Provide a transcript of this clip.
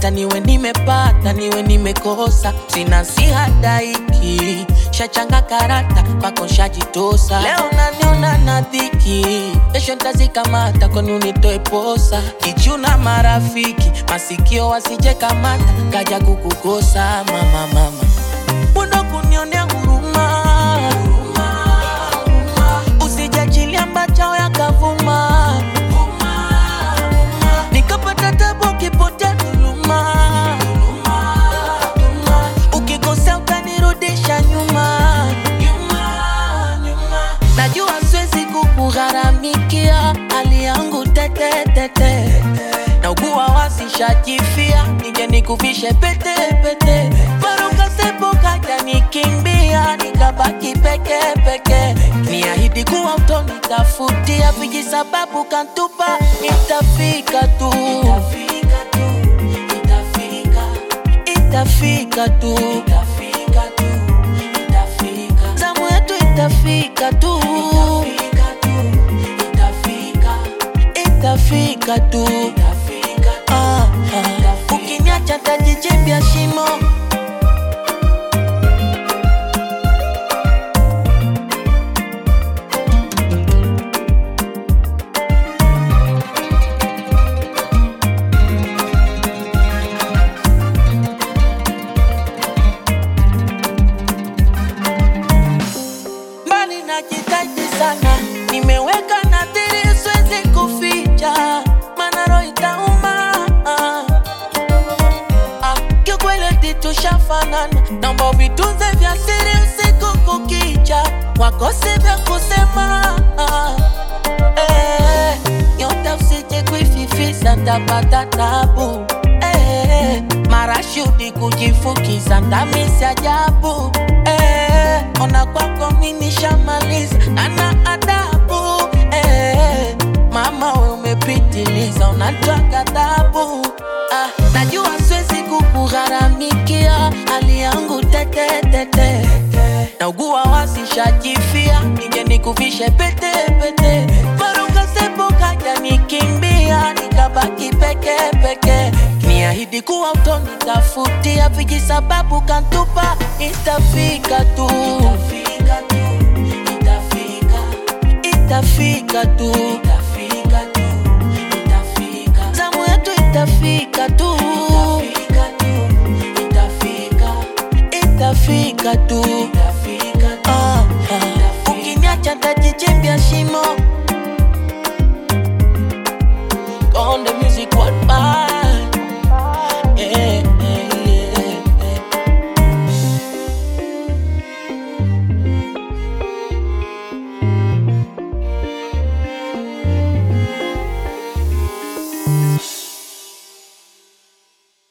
hata niwe nimepata niwe nimekosa sina sihadaiki shachanga karata kwako shajitosa leo naniona na dhiki kesho ntazikamata kwani unitoe posa kichuna marafiki masikio wasije kamata kaja kukukosa mama mama bundo kunionea huruma usijachilia mbachao yakavuma nikapata tabu ukipotea dhuluma ukikosea utanirudisha nyuma najua siwezi kukugharamikia hali yangu tetetete na ugua wasishajifia nije nikuvishe pete pete barukasepo kaja nikimbia nikabaki peke peke niahidi kuwa utonitafutia viji sababu kantupa nitafika tu itafika tu zamu yetu itafika tu itafika tu Ah, ah. ukiniacha tajichimbia shimo mbali najitahidi sana nimeweka nadhiri siwezi kuficha mana roho itauma ah, kiukweli tushafanana naomba vitunze vya siri usiku kukicha wakose vya kusema ah, eh, nyota usije kuififisa ntapata tabu eh, marashudi kujifukiza ndamisi ajabu eh, ona kwako mimi shamaliza ana adabu eh, mama we umepitiliza unatoa ghadhabu ah, najua siwezi kukugharamikia hali yangu tetetete na ugua wasishajifia nije nikuvishe pete pete barukasepo kaja nikimbia nikabaki peke peke niahidi kuwa utonitafutia viji sababu kantupa itafika tu itafika tu zamu yetu itafika tu itafika tu